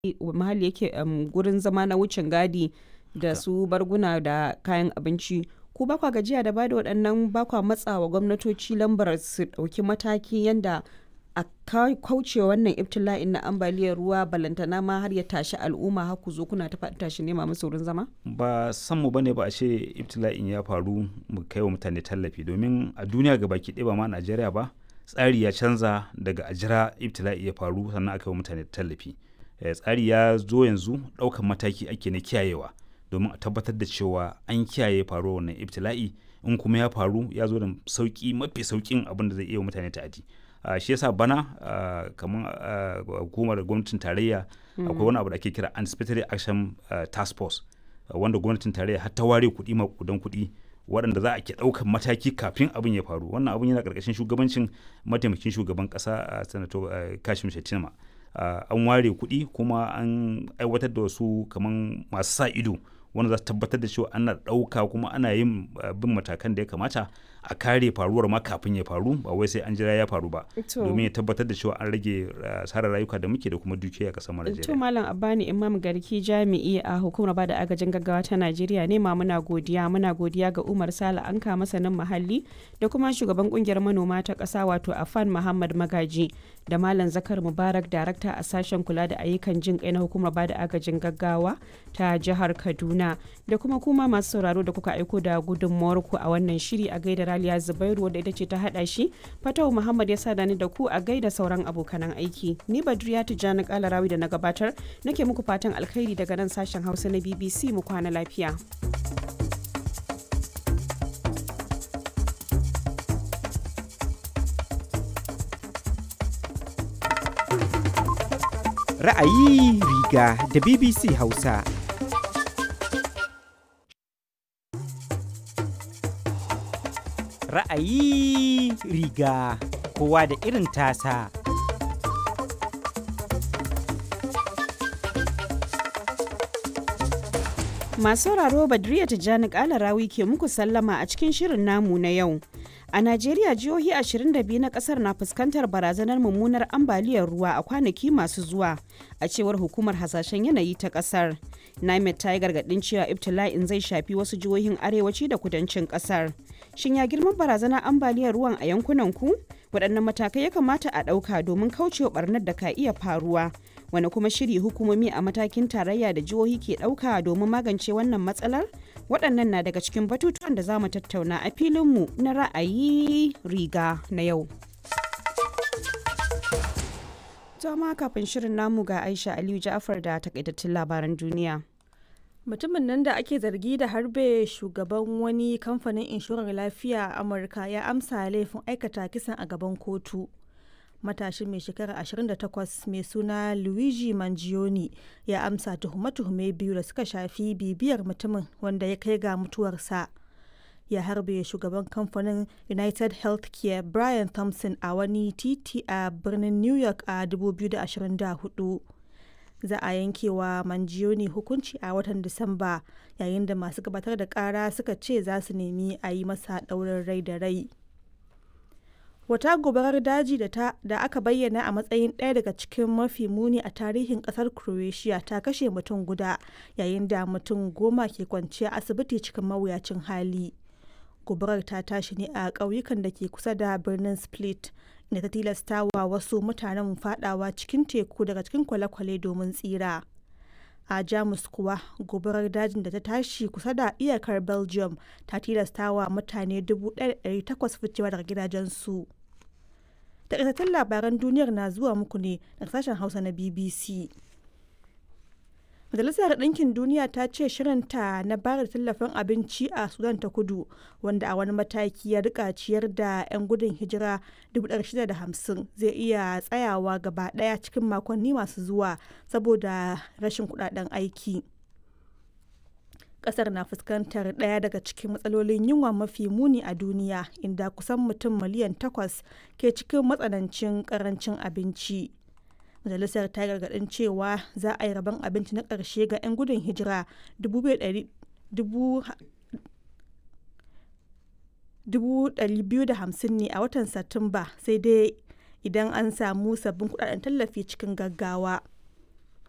muhalli yake gurin zama na wucin gadi da su barguna da kayan abinci ku ba kwa gajiya da bada waɗannan ba kwa matsawa gwamnatoci lambar su ɗauki mataki yanda a kauce wannan ibtila'in na ambaliyar ruwa balantana ma har ya tashi al'umma har ku zo kuna ta faɗi tashi nema musu wurin zama ba san mu bane ba a ce ibtila'in ya faru mu kai wa mutane tallafi domin a duniya ga baki ɗaya ba ma Najeriya ba tsari ya canza daga a jira ibtila'i ya faru sannan aka yi wa mutane tallafi tsari ya zo yanzu ɗaukan mataki ake na kiyayewa domin a tabbatar da cewa an kiyaye faruwar wannan ibtila'i in kuma ya faru ya zo da sauki mafi saukin abin da zai iya wa mutane ta'adi Uh, shi yasa bana uh, kamar uh, hukumar gwamnatin tarayya mm. akwai wani abu da ake kira anticipatory action task force wanda gwamnatin tarayya har ta ware kuɗi makudan kuɗi waɗanda za a ke ɗaukan mataki kafin abin ya faru wannan abin yana ƙarƙashin shugabancin mataimakin shugaban ƙasa a sanato kashim shettima an ware kuɗi kuma an aiwatar da wasu kamar masu sa ido wanda za su tabbatar da cewa ana ɗauka kuma ana yin bin matakan da ya kamata a kare faruwar ma kafin ya faru ba wai sai an jira ya faru ba domin ya tabbatar da cewa an rage asarar rayuka da muke da kuma dukiya a kasar Najeriya. To Malam Abani Imam Garki jami'i a hukumar bada agajin gaggawa ta Najeriya ne ma muna godiya muna godiya ga Umar Sala Anka masanin muhalli da kuma shugaban kungiyar manoma ta ƙasa wato Afan Muhammad Magaji da Malam Zakar Mubarak darakta a sashen kula da ayyukan jin kai na hukumar bada agajin gaggawa ta jihar Kaduna da kuma kuma masu sauraro da kuka aiko da gudunmuwar ku a wannan shiri a gaida Raliya Zubairu wadda ita ce ta hada shi Fatawu Muhammad ya sada ni da ku a gaida sauran abokanan aiki ni Badriya Tijjani Kalarawi da na gabatar nake muku fatan alkhairi daga nan sashen Hausa na BBC mu kwana lafiya. Ra'ayi riga da BBC Hausa. Ra'ayi riga kowa da irin tasa. Masu sauraro Badriya Tijjani Kalarawi ke muku sallama a cikin shirin namu na yau. A Najeriya jihohi 22 na kasar na fuskantar barazanar mummunar ambaliyar ruwa a kwanaki masu zuwa a cewar hukumar hasashen yanayi ta kasar. NIMET ta yi gargadin cewa ibtila'in zai shafi wasu jihohin arewaci da kudancin kasar. Shin ya girman barazanar ambaliyar ruwan a yankunan ku? Waɗannan matakai ya kamata a ɗauka domin kaucewa barnar da ka iya faruwa. Wani kuma shiri hukumomi a matakin tarayya da jihohi ke ɗauka domin magance wannan matsalar? Waɗannan na daga cikin batutuwan da za mu tattauna a filinmu na ra'ayi riga na yau. Jama kafin shirin namu ga Aisha Aliyu Ja'far da takaitattun labaran duniya. mutumin nan da ake zargi da harbe shugaban wani kamfanin inshorar lafiya a amurka ya amsa laifin aikata kisan a gaban kotu matashin mai shekara 28 mai suna luigi mangione ya amsa tuhume-tuhume biyu da suka shafi bibiyar mutumin wanda ya kai ga mutuwarsa ya harbe shugaban kamfanin united healthcare brian thompson a wani titi a birnin new york a 2024 za a yanke wa manjiyoni hukunci a watan disamba yayin da masu gabatar da kara suka ce za su nemi a yi masa ɗaurin rai da rai wata gobarar daji da, ta, da aka bayyana a matsayin ɗaya daga cikin mafi muni a tarihin ƙasar croatia ta kashe mutum guda yayin da mutum goma ke kwanciya asibiti cikin mawuyacin hali gobarar ta tashi ne a ƙauyukan da ke kusa da birnin split da ta tilasta wa wasu mutanen fadawa cikin teku daga cikin kwale-kwale domin tsira a jamus kuwa gobarar dajin da ta tashi kusa da iyakar belgium ta tilasta wa mutane 1,800 ficewa daga gidajensu takaitattun labaran duniyar na zuwa muku ne daga sashen hausa na bbc Majalisar Ɗinkin Duniya ta ce shirinta na bayar da tallafin abinci a Sudan ta kudu wanda a wani mataki ya rika ciyar da 'yan gudun hijira 650 zai iya tsayawa gaba ɗaya cikin makonni masu zuwa saboda rashin kudaden aiki. Kasar na fuskantar ɗaya daga cikin matsalolin yunwa mafi muni a duniya inda kusan mutum miliyan takwas ke cikin matsanancin ƙarancin abinci. majalisar ta gargadin cewa za a yi rabon abinci na ƙarshe ga 'yan gudun hijira 250 ne a watan satumba sai dai idan an samu sabbin kudaden tallafi cikin gaggawa